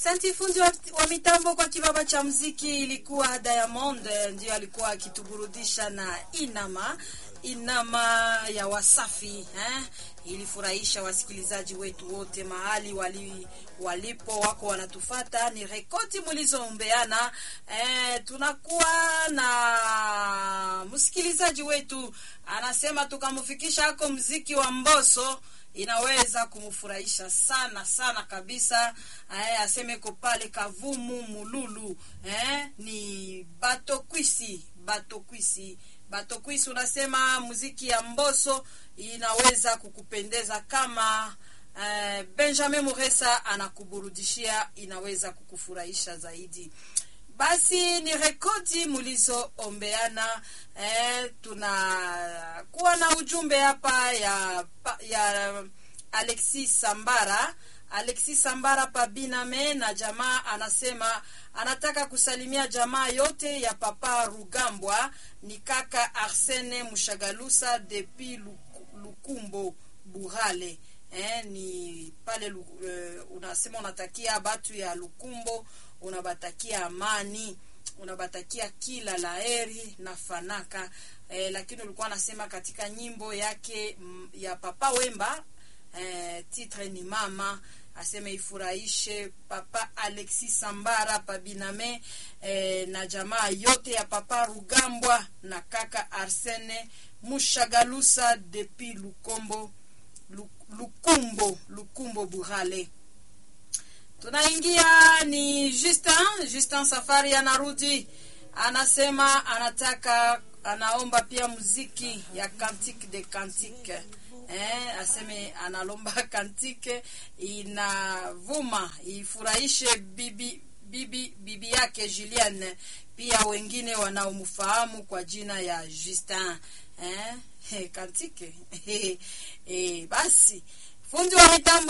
Asante fundi wa, wa mitambo kwa kibaba cha mziki ilikuwa Diamond ndio alikuwa akituburudisha na Inama Inama ya Wasafi eh? Ilifurahisha wasikilizaji wetu wote mahali wali, walipo wako wanatufata. Ni rekodi mlizoombeana eh, tunakuwa na msikilizaji wetu anasema tukamfikisha hako mziki wa Mboso inaweza kumfurahisha sana sana kabisa. Eh, aseme ko pale Kavumu Mululu eh, ni Batokwisi Batokwisi Batokwisi, unasema muziki ya Mboso inaweza kukupendeza kama eh, Benjamin Muresa anakuburudishia, inaweza kukufurahisha zaidi. Basi ni rekodi mulizoombeana. Eh, tunakuwa na ujumbe hapa ya, ya Alexis Sambara. Alexis Sambara Pabiname na jamaa anasema anataka kusalimia jamaa yote ya Papa Rugambwa, ni kaka Arsene Mushagalusa depi Lukumbo Burale. Eh, ni pale uh, unasema unatakia batu ya Lukumbo unabatakia amani, unabatakia kila laheri na fanaka eh, lakini ulikuwa anasema katika nyimbo yake m, ya Papa Wemba eh, titre ni mama aseme ifurahishe Papa Alexis Sambara Pabiname eh, na jamaa yote ya Papa Rugambwa na kaka Arsene Mushagalusa depi Lukombo Lukumbo Lukumbo Burale tunaingia ni Justin Justin Safari anarudi, anasema anataka anaomba pia muziki ya Cantique de Cantique eh, aseme analomba kantike inavuma ifurahishe bibi bibi bibi yake Julienne, pia wengine wanaomfahamu kwa jina ya Justin eh, kantike eh, basi fundi wa mitambo